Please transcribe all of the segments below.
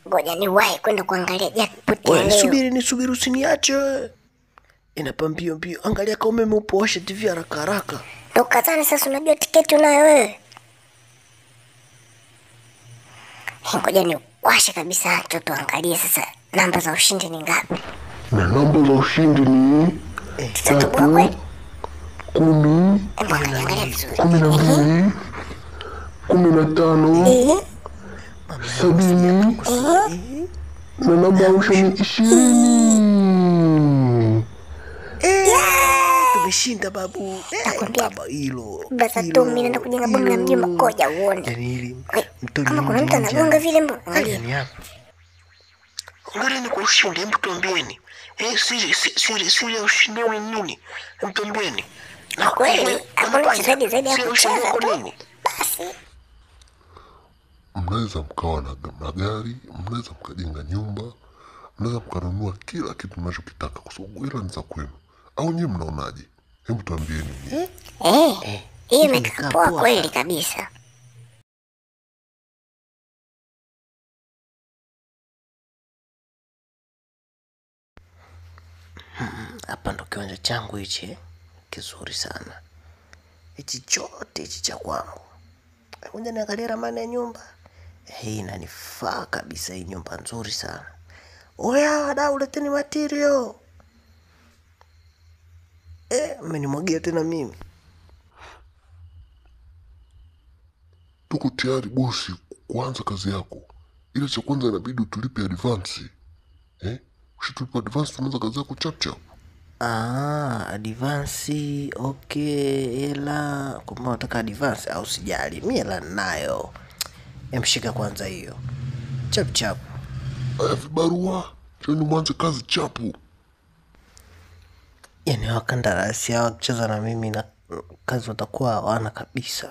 ngoja niwahi kwenda kuangalia jackpot ya Wewe leo. nisubiri, nisubiri, usiniache wewe. Inapa mbio mbio, angalia kama umeme upo, washe TV haraka haraka. Ndo kazani sasa, unajua tiketi unayo wewe. Eh, Ngoja niwashe kabisa tu tuangalie sasa namba za ushindi ni ngapi. na namba za ushindi ni Tutatoboa kweli? kumi, Hebu angalia angalia vizuri. kumi na mbili, kumi na tano, Eh, sabini na namba ya mwisho ni ishirini. Tumeshinda babu. Eh, Nakwambia. baba hilo. Basa hilo, tu mimi naenda kujenga bomu la mjomba, hilo. koja uone. Yaani hili Eh, mtoni Kama kuna nje mtu nje. anagonga vile mbona? Angalia. Yaani hapa. Hongereni kwa ushindi, hebu tuambieni. Eh, siri si- siri siri ya ushindi wenu ni nini? Hebu tuambieni. Na kweli, eh, hakuna unapanga, uchezaji zaidi ya siri ushindi kucheza wako tu. nini? Basi Mnaweza mkawa na magari, mnaweza mkajenga nyumba, mnaweza mkanunua kila kitu mnachokitaka, kwa sababu hela ni za kwenu. Au nyewe mnaonaje? Hebu tuambieni. nyie. eh, hiyo imekaa imekaa poa poa kweli sana. kabisa. hapa ndo kiwanja changu hichi kizuri sana hichi chote hichi cha kwangu kuja niangalia ramani ya nyumba hii inanifaa kabisa hii nyumba nzuri sana oya wadau leteni material eh, mmenimwagia tena mimi Tuko tayari bosi kuanza kazi yako, ila cha kwanza inabidi utulipe advansi eh? Ukishatulipa advansi tunaanza kazi yako chapchap. Ah, advansi okay, hela kumbe unataka advansi au sijali, mi hela ninayo. Emshika kwanza hiyo chap chap. Aya, vibarua chani mwanze kazi chapu. Yani wakandarasi hawa wakicheza na mimi na kazi watakuwa hawana kabisa.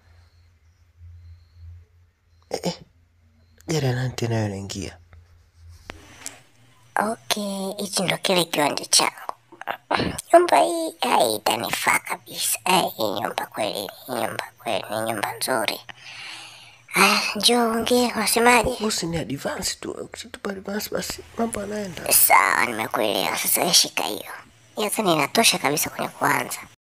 Eh, eh, gari ya nani tena hiyo inaingia? Okay, hichi ndo kile kiwanja changu. Nyumba hii ai, itanifaa kabisa. Ai, hii nyumba kweli, hii nyumba kweli ni nyumba nzuri. Aya, njoo ongee, unasemaje? Bosi ni advance tu, ukitupa advance basi mambo yanaenda. Sawa, nimekuelewa. Sasa wewe shika hiyo. Hiyo sasa inatosha kabisa kwenye kuanza.